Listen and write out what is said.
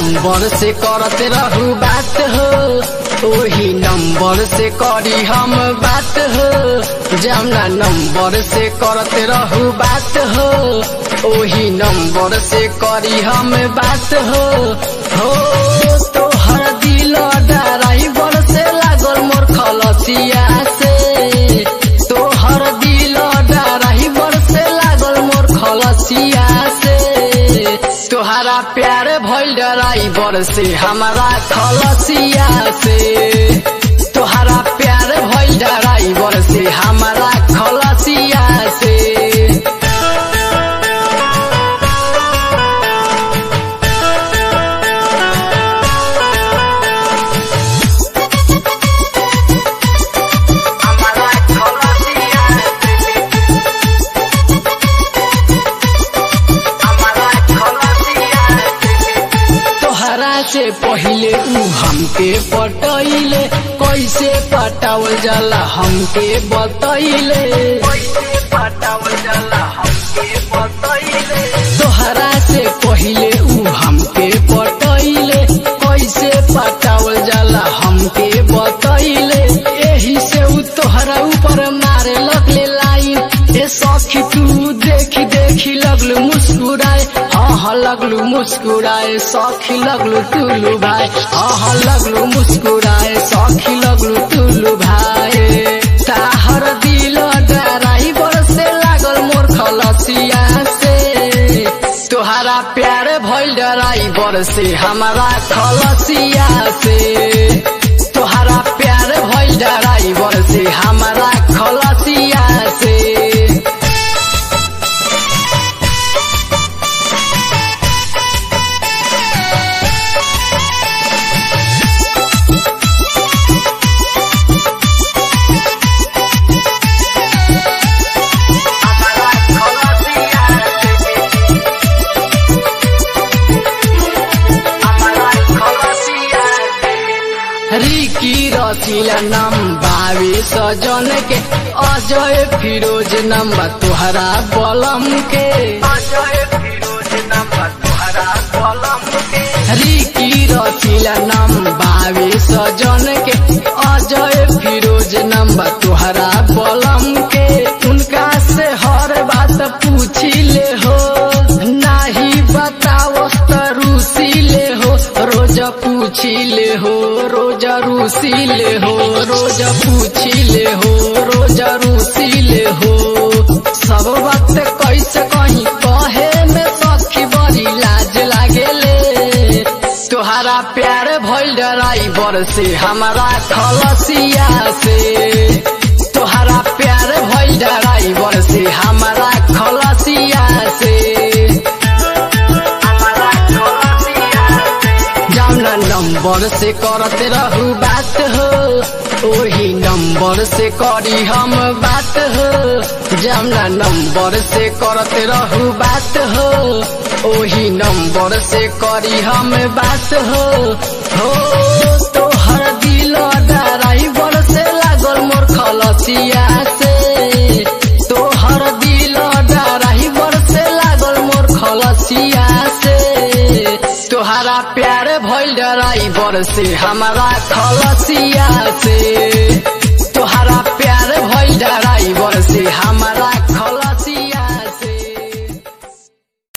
number से करते रहू बात हो वही नंबर से करी हम बात हो जमना नंबर से करते रहू बात हो वही नंबर से करी हम बात हो हो तो हर दिल ड्राइवर से लागल मोर खलसिया से तो हर दिल ड्राइवर से लागल मोर खलसिया से तोहरा प्यार भइल ड्राइवर से हमारा खलसिया से तोहरा प्यार भइल ड्राइवर से हमारा खलसिया से हमारा खलसिया हमारा खलसिया तोहरा से पहिले ऊ हमके पटैले कैसे पटावल जाला हमके बतैले तोहरा से पहिले ऊ हमके पटैले कैसे पटावल जाला हमके बतैले एही से ऊ तोहरा ऊपर मारे लगले लाइन ए सखी तू देखी देखी लगलू मुस्कुराए हाँ हाँ लगलू मुस्कुराए सखी लगलू टुल्लू भाई हाँ हाँ लगलू मुस्कुराए सखी लगलू टुल्लू भाई ताहर दिल ड्राइवर से लागल मोर खलसिया से तोहरा प्यार भइल ड्राइवर से हमारा खलसिया से तोहरा प्यार भइल ड्राइवर से हमारा खलसिया से रिकी रसिला नाम बावे सजन के अजय फिरोज नाम बा तुहरा बलम के रिकी रसिला नाम बावे सजन के अजय फिरोज नाम बा तुहरा बलम के उनका से हर बात पूछी ले हो नाही बतावस त रूसी ले हो रोज पूछी ले हो रोज रूसी ले हो रोज पूछी ले हो रोज रूसी ले हो सब बात कैसे कहीं कहे में सखी बड़ी लाज लागेले तोहरा प्यार भइल ड्राइवर से हमारा खलसिया से तोहरा प्यार भइल ड्राइवर से हमारा खलसिया से जामना नंबर से करते रहू बात हो वही नंबर से करी हम बात हो जामना नंबर से करते रहू बात हो वही नंबर से करी हम बात हो हो तो हर दिल ड्राइवर से लागल मोर खलसिया से तो हर दिल ड्राइवर से लागल मोर खलसिया से तोहरा प्यार भइल ड्राइवर से हमारा खलसिया से